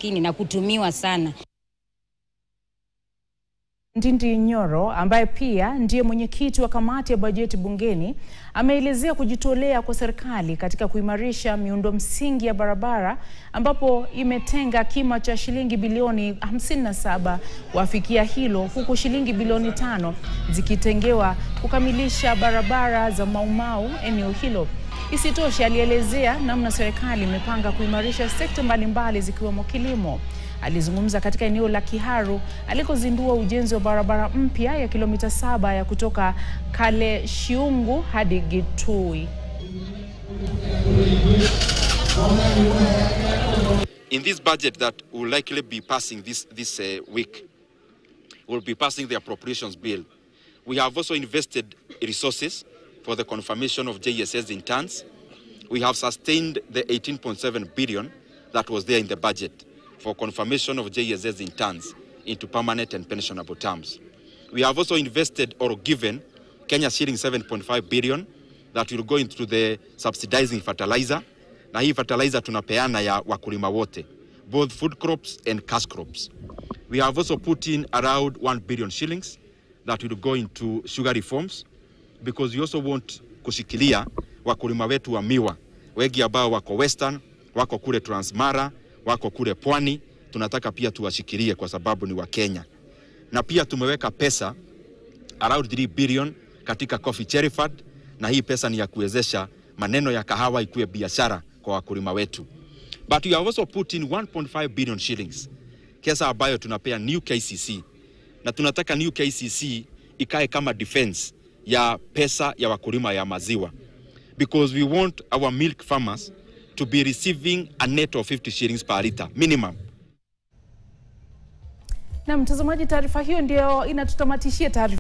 umaskini na kutumiwa sana. Ndindi Nyoro ambaye pia ndiye mwenyekiti wa kamati ya bajeti bungeni ameelezea kujitolea kwa serikali katika kuimarisha miundo msingi ya barabara ambapo imetenga kima cha shilingi bilioni 57 kuafikia hilo huku shilingi bilioni tano zikitengewa kukamilisha barabara za Maumau eneo hilo. Isitoshe, alielezea namna serikali imepanga kuimarisha sekta mbalimbali zikiwemo kilimo. Alizungumza katika eneo la Kiharu alikozindua ujenzi wa barabara mpya ya kilomita saba ya kutoka Kaleshiungu hadi Gitui. In this budget that will likely be passing this, this uh, week, will be passing the appropriations bill. We have also invested resources for the confirmation of JSS in tons. We have sustained the 18.7 billion that was there in the budget for confirmation of JSS in tons into permanent and pensionable terms. We have also invested or given Kenya shilling 7.5 billion that will go into the subsidizing fertilizer. Na hii fertilizer tunapeana ya wakulima wote, both food crops and cash crops. We have also put in around 1 billion shillings that will go into sugar reforms because we also want kushikilia wakulima wetu wa miwa wengi ambao wako Western, wako kule Transmara, wako kule Pwani, tunataka pia tuwashikilie kwa sababu ni wa Kenya. Na pia tumeweka pesa around 3 billion katika Coffee Cherry Fund, na hii pesa ni ya kuwezesha maneno ya kahawa ikuwe biashara kwa wakulima wetu. But we have also put in 1.5 billion shillings pesa ambayo tunapea New KCC, na tunataka New KCC ikae kama defense ya pesa ya wakulima ya maziwa because we want our milk farmers to be receiving a net of 50 shillings per liter minimum. Na mtazamaji, taarifa hiyo ndio inatutamatishia taarifa